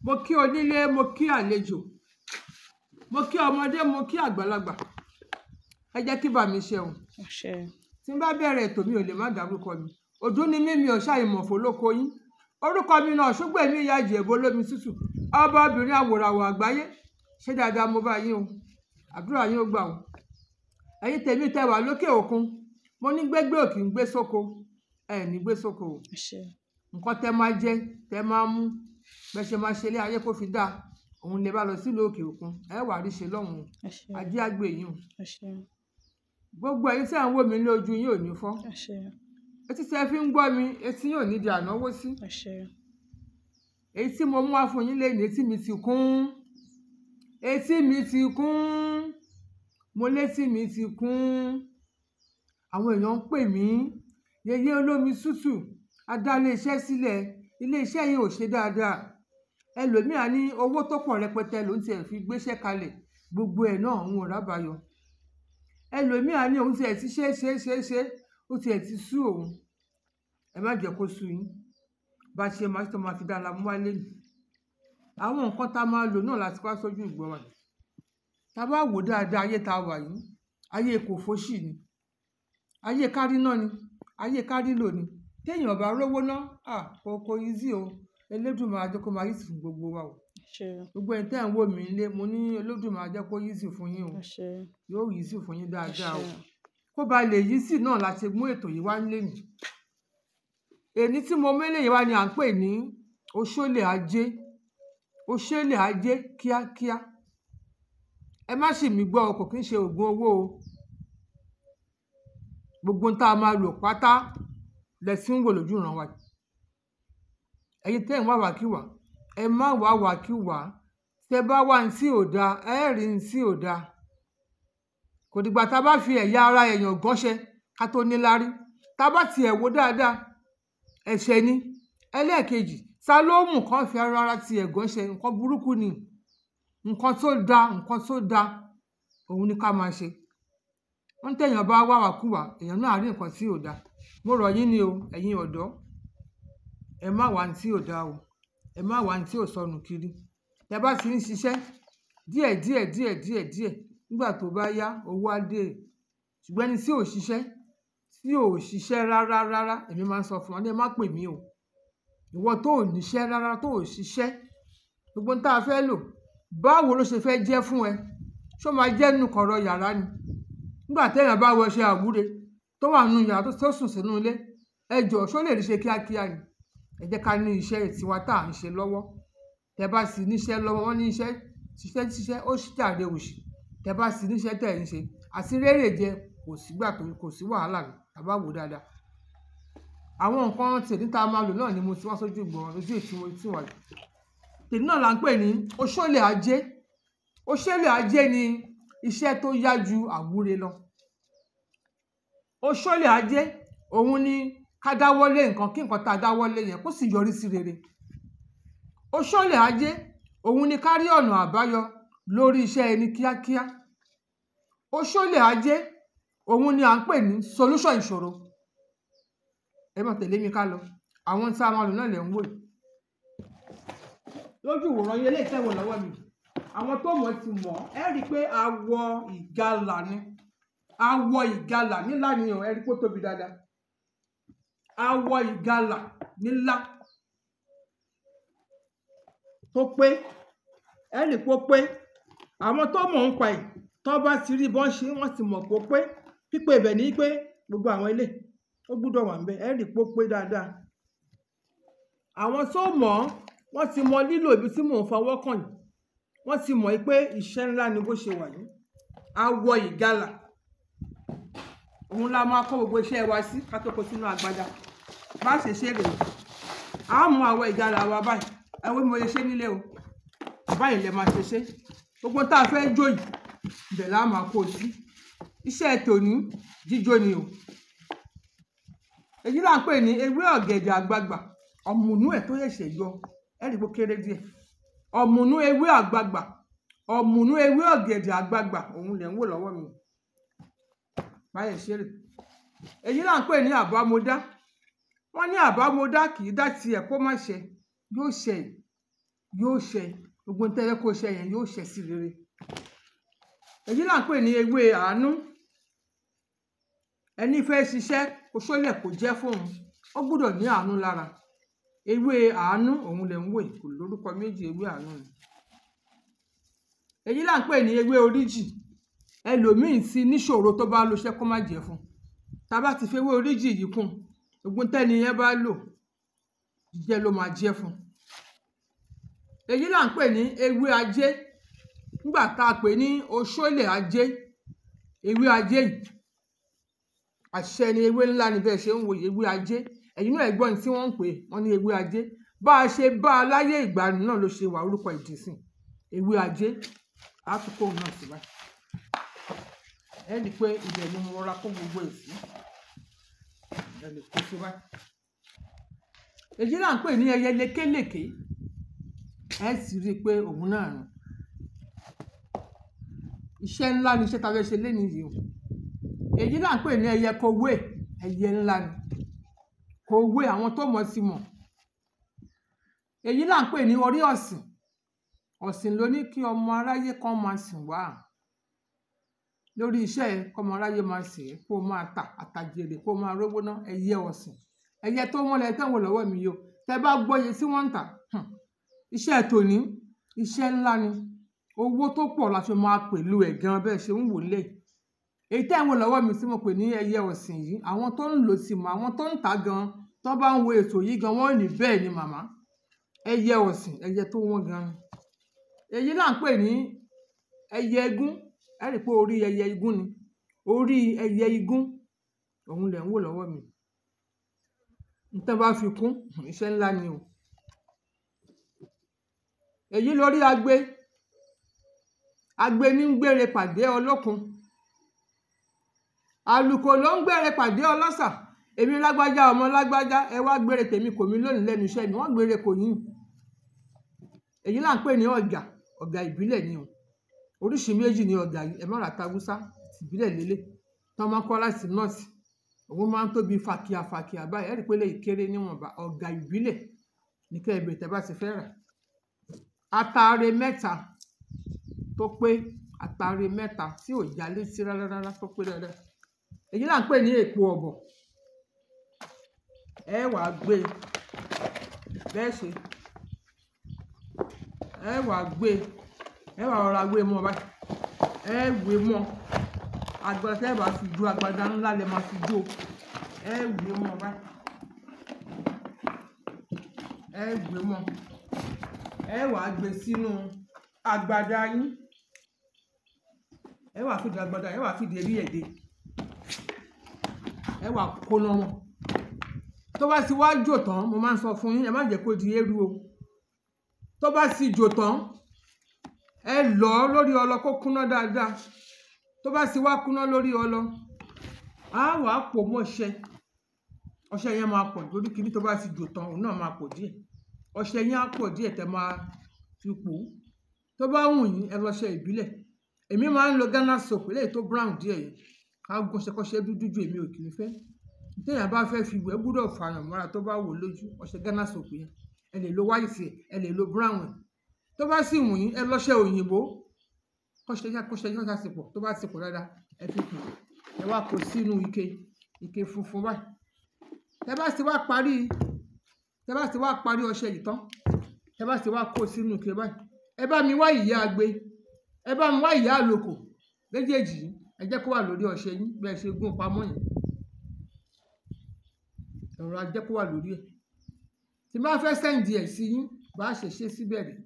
mo kí onílé mo kí àlejò mo kí ọmọdé mo kí àgbàlagbà ẹ jẹ́ kí bàmí ṣeun àṣẹ tí n bá bẹ̀rẹ̀ ètò mi ò lè má dárúkọ mi òdú ni mí mi ò ṣàìmọ̀ fólóko yín orúkọ mi náà ṣùgbọ́n èmi ìyá ìjẹ̀bú olómi tútù ọba obìnrin àwòràwọ̀ àgbáyé ṣé dáadáa mo bá yín o àdúrà yín ó gbà o ẹ̀yin tèmi tẹ́ wà lókè òkun mo ní gbégbé òkì ń gbé sóko ẹ ní gbé sóko o àṣẹ nǹkan tẹ́ máa jẹ tẹ́ máa mú bẹ́ ṣe máa ṣe ilé ayé kó fi dáa òun lè bá lọ sílùú òkè òkun ẹ wà rí ṣe lọ́hùn àṣẹ ajé àgbè yín o àṣẹ gbogbo ẹ̀yin tí à ń wò mí ní ojú yín ò ní fọ́ àṣẹ etí tẹ́ fi ń gbọ́ mi etí yóò ní di ànáwó sí àṣẹ èyí tí mo mú wá fún yín lẹ́yìn etí mi ti kún etí mi ti kún mo létí mi ti kún àwọn èèyàn ń pè mí yeye olómi tútù a dá iléeṣẹ́ sílẹ̀ iléeṣẹ́ yìí ò ṣe dáadáa ẹlòmíà ní owó tó pọ̀ rẹpẹtẹ ló ń tiẹ̀ fi gbéṣẹ́ kalẹ̀ gbogbo ẹ̀ náà òun ò rábàyọ ẹlòmíà ní òun tiẹ̀ ti ṣe é ṣe é ṣe é ṣe é ó tiẹ̀ ti sú òun ẹ má jẹ́ kó sú yín bá a ṣe máa tó máa fi dára mú wálé nì àwọn nǹkan tá a máa lò náà láti wá sójú ìgbọ́ wa tá a bá wò dáadáa ayé tá a wà yìí ayé kò fóṣì ni ayé kárí náà ni ayé kárí lò ni téèyàn bá rówó ná à kò kò easy o Elédùmarè jẹ́ kó máa easy fún gbogbo wa o àṣẹ gbogbo ẹni tẹ́ ẹ̀ ń wò mí nílé mo ní Elédùmarè jẹ́ kó easy fún yín o àṣẹ yóò easy fún yín dáadáa o àṣẹ kó ba lè yí sí náà láti mú ètò yìí wá nílé nì èní tí mo mélé yìí wá ni à ń pè ní oṣólè ajé oṣólè ajé kíákíá ẹ má sì mí gbọ́ o kò kí ń ṣe oògùn owó o gbogbo ohun tá a máa lò pátá lẹ́sìn wò lójú ìran wa ẹ̀yin tẹ́ ẹ̀ ń wá wàkíwà ẹ má wá wàkíwà tẹ́ bá wá ní tí ò dáa ẹ rí ní tí ò dáa kò dìgbà tá a bá fi ẹ̀yà ara èèyàn gánṣẹ́ ká tó níláárí tá a bá tiẹ̀ wò dáadáa ẹ̀ṣẹ̀ ni ẹlẹ́ẹ̀kejì ta ló mú nǹkan fi ara ara tiẹ̀ gánṣẹ́ nǹkan burúkú ni nǹkan tó da nǹkan tó da òun ni ká máa ṣe wọ́n tẹ̀yàn bá wá wàkúwà èèyàn náà rí nǹkan tí ò da mo rọ̀ yín ni o ẹ̀yin ọ̀dọ́ ẹ má wá ní tí ò da o ẹ má wá ní tí ò sọnù kiri tẹ bá ti ń ṣiṣẹ́ díẹ̀ díẹ̀ díẹ̀ díẹ̀ díẹ̀ nígbà tó bá yá owó á dé ṣùgbọ́n ẹni tí ò ṣiṣẹ́ tí ò ṣiṣẹ́ rárá rárá èmi máa ń sọ fún wọn ní ẹ má pè mí o ìwọ tó ò níṣẹ́ rárá tó ò ṣiṣẹ́ gbogbo ohun tá a fẹ́ lò báwo ló ṣe fẹ́ jẹ́ fún ẹ ṣó máa jẹ́ nínú kọ̀rọ̀ yàrá ni nígbà téèyàn bá wọṣẹ àwúre tó wà nínú yàrá tó sùn sínú ilé ẹ jọ̀ọ́ ṣó lè rí ṣe kíákíá ni ẹ jẹ́ ká ní iṣẹ́ tiwa tá à ń ṣe lọ́wọ́ tẹ bá sì níṣẹ́ lọ́wọ́ wọn ní iṣẹ́ ṣiṣẹ́ ṣiṣẹ́ ó ṣàdé òṣì tẹ bá sì níṣẹ́ tẹ̀ ń ṣe àti rérè jẹ kò sígbà tó kò sí wàhálà ní tàbá wò dáadáa àwọn nǹkan tèmi tá a máa lò náà ni mo ti wá sójú ìgbọ̀n lójú ètí mo ti wà yìí tèmi náà là ń pè ní oṣólè ajé oṣólè ajé ni iṣẹ́ tó yá ju àwúre lọ oṣólè ajé òun ni ká dáwọ́lé nǹkan kí nǹkan tá a dáwọ́lé yẹn kó sì yọrí sí rere oṣólè ajé òun ni ká rí ọ̀nà àbáyọ lórí iṣẹ́ ẹni kíákíá oṣólè ajé òun ni à ń pè ní solution ìṣòro ẹ máa tẹ̀lé mi ká lọ àwọn tí a máa lò náà lè ń wò yìí lójú ìwòran yẹn lè tẹ̀wọ̀ lọ́wọ́ mi àwọn tó mọ̀ ti mọ̀ ẹ rí i pé awọ ìgalà ni awọ ìgalà nílá ni ẹ rí i pé ó tóbi dáadáa awọ ìgalà nílá tó pé ẹ rí i pé ó pé àwọn tó mọ̀ ń pa ẹ̀ tó bá ti rí bọ́n ṣe wọ́n ti mọ̀ pé ó pé pípé ibẹ̀ ní pé gbogbo àwọn ilé ó gbúdọ̀ wà níbẹ̀ ẹ rí i pé ó pé dáadáa àwọn tó mọ̀ ọ́ wọ́n ti mọ lílò ibi tí mò ń fọwọ́ kàn yìí wọ́n ti mọ̀ pé iṣẹ́ ńlá ni bó ṣe wà yìí awọ ìgalà òun la máa kó gbogbo iṣẹ́ wa sí ká tó kó sínú agbada bá ṣe ṣe rèé a mú awọ ìgalà wa báyìí ẹ wo bí mo lè ṣe nílé o báyìí lè máa ṣe ṣe gbogbo tá a fẹ́ jó yìí ibẹ̀ la máa kó o sí iṣẹ́ tòní jíjó ni o èyí là ń pè ní ewé ọ̀gẹ̀dẹ̀ àgbagbà ọ̀mùnú ẹ̀ tó ṣẹ̀ṣẹ̀ yọ ẹ̀rí bó kéré díẹ̀ ọ̀mùnú ewé àgbagbà ọ̀mùnú ewé ọ̀gẹ̀dẹ̀ àgbagbà òun lẹ̀ ń wò lọ́wọ́ mi báyẹ̀ ṣeré èyí là ń pè ní àbámọ́dá wọ́n ní àbámọ́dá kì í dá tiẹ̀ kó má ṣe yóò ṣe yóò ṣẹ gbogbo tẹ́lẹ̀ kó ṣẹ yẹn yóò ṣẹ sí rere èyí là ń pè ní ewé àánú ẹni fẹ́ ṣiṣẹ́ oṣólẹ̀ kò jẹ́ fóun ó gbúdọ̀ ní àánú lára ewé àánú òun lè ń wò yìí, kò lórúkọ méjì ewé àánú ni èyí là ń pè ní ewé oríjì ẹlòmíín sí níṣòro tó bá lo iṣẹ́ kó má jẹ́ fún tá a bá ti fi ewé oríjì yìí kún ogun tẹ́ni yẹn bá lò jẹ́ ló máa jẹ́ fún èyí là ń pè ní ewé ajé nígbà tá a pè ní oṣólẹ̀ ajé ewé ajé yìí àṣẹ ni ewé ńlá ni bẹ́ẹ̀ ṣe ń wo ewé ajé ẹ̀yin náà ẹ̀gbọ́n tí wọ́n ń pè wọ́n ní ewé ajé bá a ṣe bá a láyé ìgbàanì náà ló ṣe wà orúkọ ìdìsìn ewé ajé àtúkò náà sí báyìí ẹ rí i pé ibẹ̀ ni mo rọra kó gbogbo ẹ̀ sí ẹ lè kó sí báyìí èyí là ń pè ní ẹyẹ lékèlèké ẹ sì rí i pé òun náà nù iṣẹ́ ńlá ni iṣẹ́ tá a fẹ́ ṣe lénìí yìí o èyí là ń pè ní ẹyẹ kowé ẹyẹ ńlá ni kowé àwọn tó mọ̀ sí mọ̀ èyí là ń pè ní orí ọ̀sìn ọ̀sìn ló ní kí ọmọ aráyé kan máa sìn wá lórí iṣẹ́ ẹ kọ́mọ aráyé máa sìn ẹ́ kó o máa tà àtàjèrè kó o máa rówó ná ẹyẹ ọ̀sìn ẹyẹ tó wọ́n lẹ tẹ́wọ̀n lọ́wọ́ mi yìí o tẹ́ bá gbọ́ iye tí wọ́n ń tà hmm, iṣẹ́ tòní iṣẹ́ ńlá ni owó tó pọ̀ la fi máa pẹ̀lú ẹ̀ gan bẹ́ẹ̀ ṣe ń wò lé èyí tẹ́ ń wò lọ́wọ́ mi tí mo pè ní ẹyẹ ọ̀sìn yìí àwọn tó ń lò sí mọ́ àwọn tó ń tà gan tó bá ń wo ètò yìí gan wọ́n ní bẹ́ẹ̀ ni màmá ẹyẹ ọ̀sìn ẹyẹ tó wọ́n gan ni èyí là ń pè ní ẹyẹ igún ẹ rí i pé orí ẹyẹ igún ni orí ẹyẹ igún òun lẹ̀ ń wò lọ́wọ́ mi nítorí bá fi kún iṣẹ́ ńlá ni o èyí lórí agbe agbe ní ń gbére pàdé ọlọ́kun àlùkò ló ń gbére pàdé ọlọ́sà èmi lágbájá ọmọ lágbájá ẹ wá gbére tèmi kò mí lónìí lẹ́nu iṣẹ́ mi wọ́n gbére kò yín èyí là ń pè ní ọ̀gà ọ̀gà ìbílẹ̀ ni o oríṣi méjì ni ọ̀gà yìí ẹ má ra tagúsá ìbílẹ̀ lélẹ̀ tí wọ́n máa ń kọ́ láti nọ́ọ̀sì òun máa ń tóbi fàkíà fàkíà báyìí ẹ̀rí pé lè kéré níwọ̀nba ọ̀gà ìbílẹ̀ ní kẹ́ ẹ bèrè tẹ́ bá ti fẹ́ rà ataare mẹ́ta tó pé ataare mẹ́ta tí ò já létí rárá rárá tó pé dáadáa èyí là ń pè ní èpo ọ̀bọ̀ ẹ wàá gbé e bẹ́ẹ̀ ṣe ẹ wàá gbé e ẹ wàá rọra gbé e mọ́ báyìí ẹ wé mọ́ agbada tẹ́ ẹ bá fi jó agbada ńlá lẹ máa fi jó ẹ wé mọ́ báyìí ẹ wé mọ́ ẹ wàá gbé sínú agbada yín ẹ wàá fìdí agbada ẹ wàá fìdí eré ẹ̀dẹ́ ẹ wàá kóná wọn tó bá ti wá jò tán mo máa ń sọ fún yín ẹ má jẹ́ kó di eérú o tó bá sì jò tán ẹ lọ̀ ọ́ lórí ọlọ kó kúná dáadáa tó bá sì wá kúná lórí ọlọ á wàá pò mọ́ ọṣẹ ọṣẹ yẹn máa pọ̀ lórí kìíní tó bá sì jò tán òun náà máa pọ̀ díẹ̀ ọṣẹ yẹn á pọ̀ díẹ̀ tẹ́ máa fi pò ó tó bá wù yín ẹ lọṣẹ ìbílẹ̀ èmi máa ń lo Ghana soap eléyìí tó brown díẹ̀ yẹn ká gún ṣẹkọṣẹ dúdú ju èmi ò kì í fẹ́ téèyàn bá fẹ́ fi wẹ̀ gbúdọ̀ fààyàn mọ́ra tó bá wò lójú ọṣẹ Ghana soap yẹn ẹ lè lo white ẹ lè lo brown ẹ tó bá sì wù yín ẹ lọṣẹ òyìnbó kọṣẹ yá kọṣẹ yá ká sì pọ̀ tó bá sì pọ̀ dáadáa ẹ fi kù ẹ wá kó sínú ike ike funfun báyìí tẹ bá sì wá parí tẹ bá sì wá parí ọṣẹ yìí tán tẹ bá sì wá kó sínú ike báyìí ẹ bá mi wá ìyá agbe ẹ bá mi wá ìyá àlòkò méjèèjì yìí ẹ jẹ́ kó wà lórí ọṣẹ yín bí ẹ ṣe gún pamọ́ yẹn ẹ̀rọ ajẹ́ kó wà lórí ẹ̀ tí bá fẹ́ sẹ́ǹdì ẹ̀ sí yín bá ṣe ṣe síbẹ̀ rẹ̀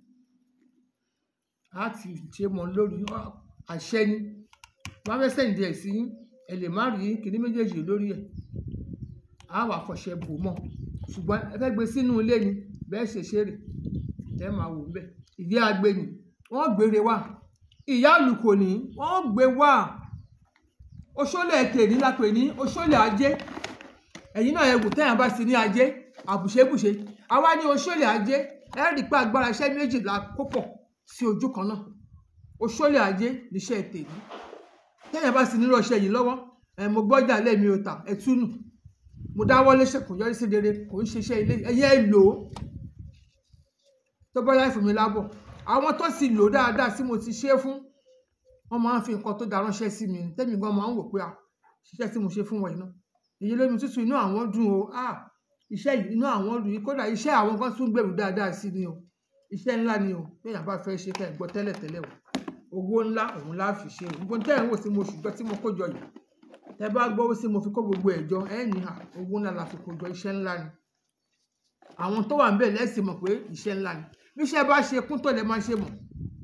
á ti ṣe mọ́ lórí àṣẹ ni bá fẹ́ sẹ́ǹdì ẹ̀ sí yín ẹ lè má rí kíní méjèèjì lórí ẹ̀ á wà fọṣẹ bò mọ́ ṣùgbọ́n ẹ fẹ́ gbé sínú ilé ni bẹ́ẹ̀ ṣe ṣe rè ẹ máa wò bẹ́ẹ̀ ìdí agbe ni wọ́n gbére wá ìyá àlùkò ní wọ́n gbé wá oṣólẹ̀ ètè ní lápè ní oṣólẹ̀ ajé ẹ̀yin náà ẹ̀wù tẹ́yàn bá sí ní ajé àbùṣebùṣe àwa ní oṣólẹ̀ ajé ẹ rí i pé agbára iṣẹ́ méjìlá kó pọ̀ sí ojú kan náà oṣólẹ̀ ajé níṣẹ́ ètè ní tẹ́yàn bá sí nírú ọṣẹ yìí lọ́wọ́ ẹ̀ mo gbọ́jà lẹ́mi ò tà ẹ̀ túnù mo dáwọ́ léṣe kò yọrí sí rere kò ń ṣiṣẹ́ ilé ẹ̀yẹ́ ẹ̀ lò ó tó tó bá yá fún mi lábọ̀ àwọn tó sì lò dáadáa tí mo ti ṣe fún wọ́n máa ń fi nǹkan tó da ránṣẹ́ sí mi tẹ́mi gan máa ń wò pé à ṣiṣẹ́ tí mo ṣe fún wọn iná èyí lómi tútù inú àwọn dùn o à iṣẹ́ yìí inú àwọn dùn yìí kódà iṣẹ́ àwọn kan tún gbèrú dáadáa sí ni o iṣẹ́ ńlá ni o téèyàn bá fẹ́ ṣe kẹ́ ẹ̀ gbọ́ tẹ́lẹ̀ tẹ́lẹ̀ o owó ńlá òun lá fi ṣe o gbogbo tẹ́ ẹ̀ ń wò sí mo ṣùgbọ́n tí mo kó jọ yìí tẹ́ bá gbọ́ sí mo fi kó gbogbo ẹ̀ jọ ẹ̀ ní à owó ńlá la fi kó jọ iṣẹ́ ńlá ni àwọn tó wà ń bẹ̀ lẹ́sìn mọ̀ pé iṣẹ́ ńlá ni bí iṣẹ́ bá ṣe kún tó lè máa ṣe mọ̀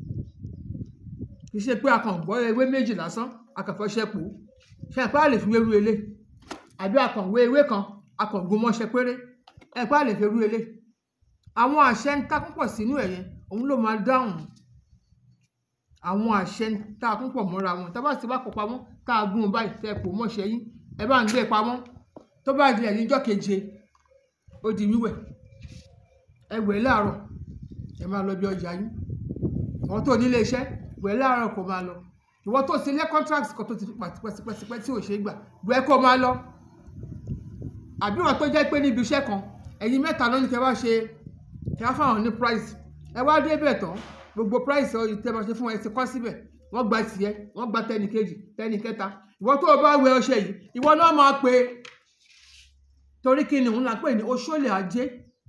kì í ṣe pé a kàn gbọ́ ewé méjì lásán a kàn fẹ́ ṣẹ́pò ṣe ẹ̀pá lè fi wéru elé àbí a kàn wé ewé kan a kàn gun mọ́ṣẹ́ péré ẹ̀pá lè fi wéru elé àwọn àṣẹ ń ta púpọ̀ sínú ẹ̀yẹ òun ló máa dáhùn àwọn àṣẹ ń ta púpọ̀ mọ́ra wọn tá bá ti bá kó pamọ́ tá a gún un báyìí tẹ́ pò mọ́ṣẹ́ yín ẹ bá ń gbé pamọ́ tó bá di ẹ̀yìn ọjọ́ keje ó di wíwẹ̀ ẹ wẹ̀ láàárọ̀ ẹ máa lọ bí ọjà yín àwọn tó nílé iṣẹ́ wẹ̀ láàárọ̀ kó máa lọ ìwọ tó ti lé contract kan tó ti fi pàtipẹ́sipẹ́ tí ò ṣe é gbà wẹ̀ kó máa lọ àbí wọn tó jẹ́ pé níbi iṣẹ́ kan ẹ̀yin mẹ́ta ló ní kẹ́ wá ṣe kẹ́ wá fáwọn ní price ẹ wá débẹ̀ tán gbogbo price ọyìn tẹ́ máa ṣe fún ẹ ti kọ́ síbẹ̀ wọ́n gba tiẹ̀ wọ́n gba tẹnì kejì tẹnì kẹta ìwọ tó o bá wẹ ọṣẹ yìí ìwọ náà máa pe torí kí ni òun là ń pè ní oṣoolè ajé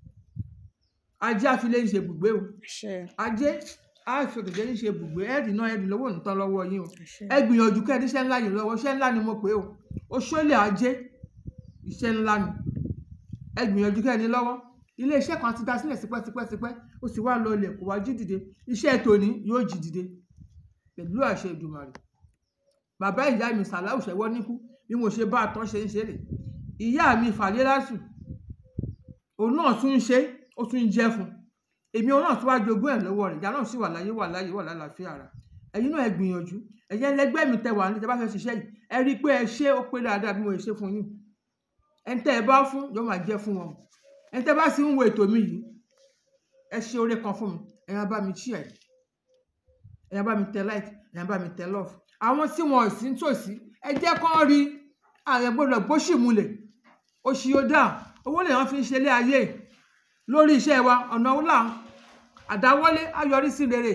ajé àfilẹ́ ń ṣe ibùgbé o àṣẹ ajé àfìkèjẹ́ ń ṣe ibùgbé ẹ̀ẹ́dì náà ẹ̀ẹ́dì lówó nìtàn lọ́wọ́ yín o àṣẹ ẹ gbìyànjú kẹ́ ẹ níṣẹ́ ńlá yìí lọ́wọ́ iṣẹ́ ńlá ni mo pè o oṣoolè ajé iṣẹ́ ńlá ni ẹ gbìyànjú kẹ́ ẹ ní lọ́wọ́ ilé iṣẹ́ kan ti dá sílẹ̀ tipẹ́tipẹ́tipẹ́ ó sì wá lọ ilẹ̀ kó wá jí dìde iṣẹ́ tòní yóò jí dìde pẹ̀lú àṣẹ Èdùmàrè bàbá ìyá mi sàláwù ṣẹwọ́ níkú bí mo ṣe bá a tán ṣe ń ṣe rè ìyá mi fàlélásù òun náà tún ń ṣe ó tún ń jẹ́ fún èmi òun náà tún wá jogún ẹ̀ lọ́wọ́ rẹ̀ ìyá náà sì wà láyé wà láyé wà lálàáfíà ara ẹ̀yin náà ẹ gbìyànjú ẹ̀yin ẹlẹgbẹ́ mi tẹ wà ní tẹ bá fẹ́ ṣiṣẹ́ yìí ẹ rí i pé ẹ ṣe ó pé dáadáa bí mo ṣe fún yín ẹni tẹ́ ẹ bá fún yóò máa jẹ́ fún wọn ẹni tẹ́ bá sì ń wo ètò mi yìí ẹ ṣe oore kan fún mi ẹ̀yin á bá mi share ẹ̀ ẹ̀yin á bá mi tẹ like ẹ̀yin á bá mi tẹ love àwọn tí wọn ò sí nítòsí ẹ jẹ́ kán rí ààrẹ gbọ́dọ̀ gbóṣì mulẹ̀ oṣù yóò dà owó lè wọn fi ń ṣe ilé ayé lórí iṣẹ́ wa ọ̀nà wúlà àdáwọ́lé ayọrí sí rere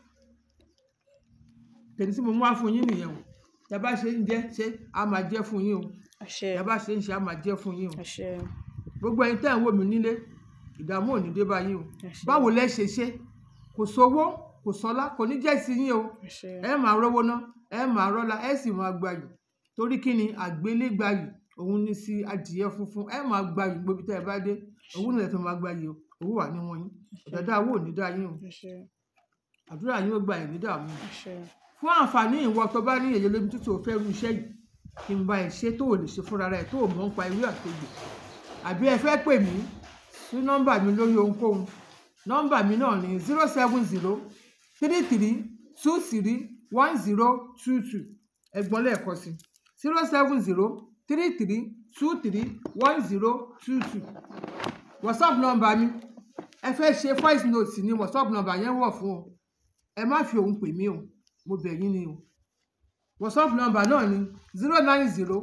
tèmi tí mo mú wá fún yín nìyẹn o tẹ bá ṣe ń jẹ ṣe á máa jẹ fún yín o àṣẹ tẹ bá ṣe ń ṣe á máa jẹ fún yín o àṣẹ gbogbo ẹ̀yin tẹ́ ń wò mí nílé ìdààmú ò ní dé bá yín o àṣẹ báwo lẹ ṣe ṣe kò sówó kò sọlá kò ní jẹ́ sí yín o àṣẹ ẹ máa rówó ná ẹ máa rọ́lá ẹ sì máa gbayì torí kí ni àgbélégbàyì òun ní sí adìyẹ funfun ẹ máa gbayì gbóbi tẹ́ ẹ bá dé òun nílẹ̀ tó máa gbayì o owó wà níwọ̀n yín ọ̀dàdà owó ò ní dá yín o àṣẹ àdúrà yín ó gba ẹ̀ ní dààmú àṣẹ fún àǹfààní ìwọ tó bá ní èyí lóbi tútù ò fẹ́ ru iṣẹ́ yìí kí n bá ẹ ṣe tó ò lè ṣe fúnra rẹ̀ tó ò mọ̀ ń pa ewé àtòjò àbí ẹ fẹ́ pè mí sí nọ́mbà mi lórí ohunkóhun nọ́mbà mi náà ní zero seven zero three three two three one zero two two ẹ̀gbọ́n lẹ́ẹ̀kan sí zero seven zero three three two three one zero two two whatsapp nọ́mbà mi ẹ fẹ́ ṣe voice note ní whatsapp nọ́mbà yẹn wọ̀ fún o ẹ má fi òun pè mí o mo bẹ̀ yín ni o whatsapp nọ́mbà náà ni zero nine zero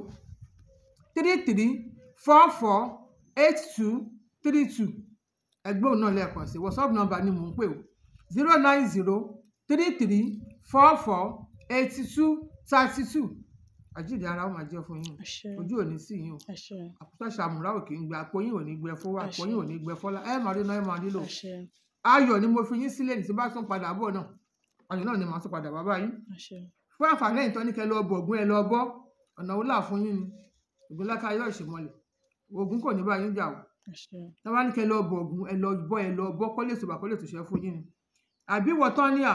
three three four four eight two three two ẹgbẹ́ òun náà lẹ́ẹ̀kan sí whatsapp nọ́mbà ni mò ń pè o zero nine zero three three four four eighty two thirty two àjíǹde ara ó máa jẹ́ fún yín o àṣẹ ojú ò ní sí yín o àṣẹ àkútà ṣàmùrà ò kì í gbẹ àpò yín ò ní gbẹ fọwọ́ àpò yín ò ní gbẹ fọlá ẹ máa rí náà ẹ máa rí lò àṣẹ ayọ̀ ni mo fi yín sílẹ̀ ní tí bá tún padà bọ̀ náà ayọ̀ náà ni màá tún padà bàbá yín àṣẹ fún àǹfààní ẹ̀yìn tán ní kẹ́ lọ bọ̀ ògùn ẹ lọ bọ́ ọ̀nà wo là fún yín ni ògùn láká yọ̀ ìṣèmọ̀lẹ̀ ògùn kò ní bá yín jà o àṣẹ tábà ní kẹ́ lọ bọ̀ ògùn ẹ lọ bọ́ ẹ lọ bọ́ kọ́lé ìṣòbà kọ́lé ìtòṣẹ́ fún yín ni àbí wọ́n tán ní à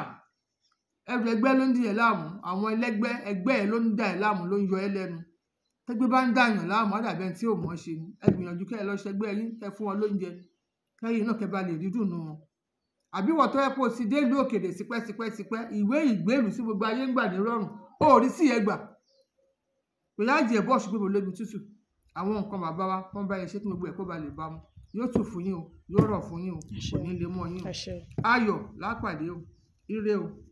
ẹrù ẹgbẹ́ ló ń di ẹ̀ láàmú àwọn ẹlẹ́gbẹ́ ẹgbẹ́ ẹ ló ń da ẹ̀ láàmú ló ń yọ ẹ lẹ́nu tẹ́gbẹ́ bá ń dàyàn láàmú àdàbẹ́ tí ò mọ̀ ọ́ ṣe ni ẹ gbìyànjú kẹ́ ẹ lọ ṣẹgbẹ́ yín kẹ́ fún wọn lóúnjẹ kẹ́yìn náà kẹ́ bá lè rí dùnú wọn àbí wọ́n tó yẹ kó o ti dé ìlú òkèèrè tipẹ́tipẹ́tipẹ́ ìwé ìgbélú sí gbogbo ayé ń gbà ní rọrùn ó rí sí ẹ gbà kò yá jẹ bọ́ọ̀ṣù gbogbo lómi tútù àwọn nǹkan bàbá wa wọ́n bá yẹ ṣé kí gbogbo ẹ̀ kó ba lè bá mu yóò tù fún yín o yóò rọ̀ fún yín o kò ní lè mọ́ yín o àṣẹ ayọ̀ lápàdé o ire o